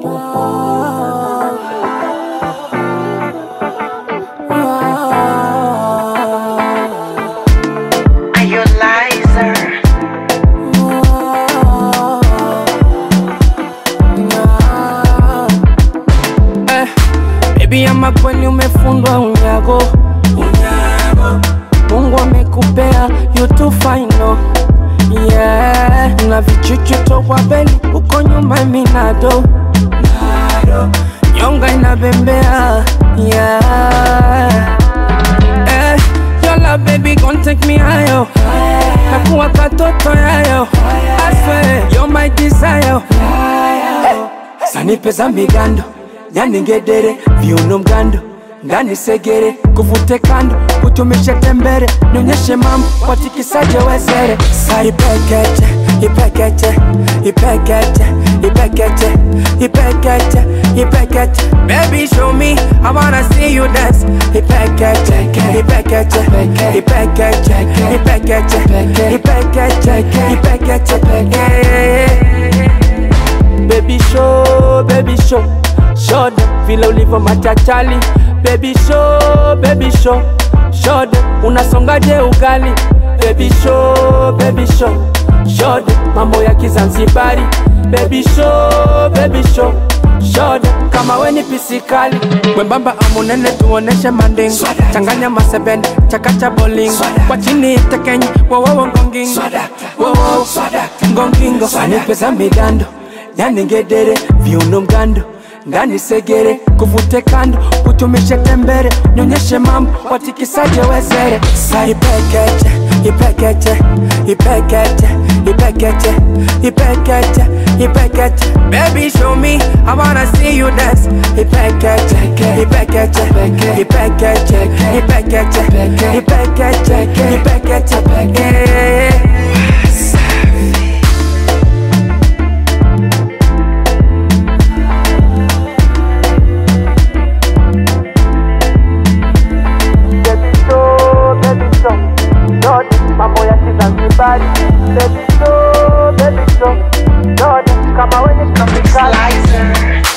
Are you a liar? Eh, baby ama kweli umefundwa unyago Mungu amekupea you too fine no yeah. na vichuchu tokwa beli uko nyuma minado nyonga inabembea yeah. eh, your love baby gon take me higher kakuwa katoto yayo I swear you're my desire sanipe za migando yani ngedere viuno mgando ngani segere kuvute kando kutumishe tembere nionyeshe mambo watikisaje wezere sa ipekeche ipekeche ipekeche ipekeche ipekeche ipekeche baby show me i wanna see you dance ipekeche ipekeche ipekeche ipekeche ipekeche ipekeche yeah. Baby show, baby show Show them vile ulivyo machachali Baby show, baby show Show them unasongaje ugali Baby show, baby show Show them mambo ya kizanzibari Baby show, baby show Show them kama we ni pisikali Mwembamba amunene tuoneshe manding Changanya masebende, chakacha bowling Kwa chini tekenyi, wowowo ngongingo Wowowo ngongingo Sanipe za migando yani ngedere viuno mgando ngani segere kuvute kando kutumishe tembere nyonyeshe mambo watikisaje wezere sa ipekeche ipekeche ipekeche ipekeche ipekeche ipekeche baby show me i wanna see you dance ipekeche ipekeche ipekeche ipekeche ipekeche ipekeche yeah. Baby show, baby show, yote mambo ya Kizanzibari. Baby show, baby show, yote kama wenye tropikali. Liar.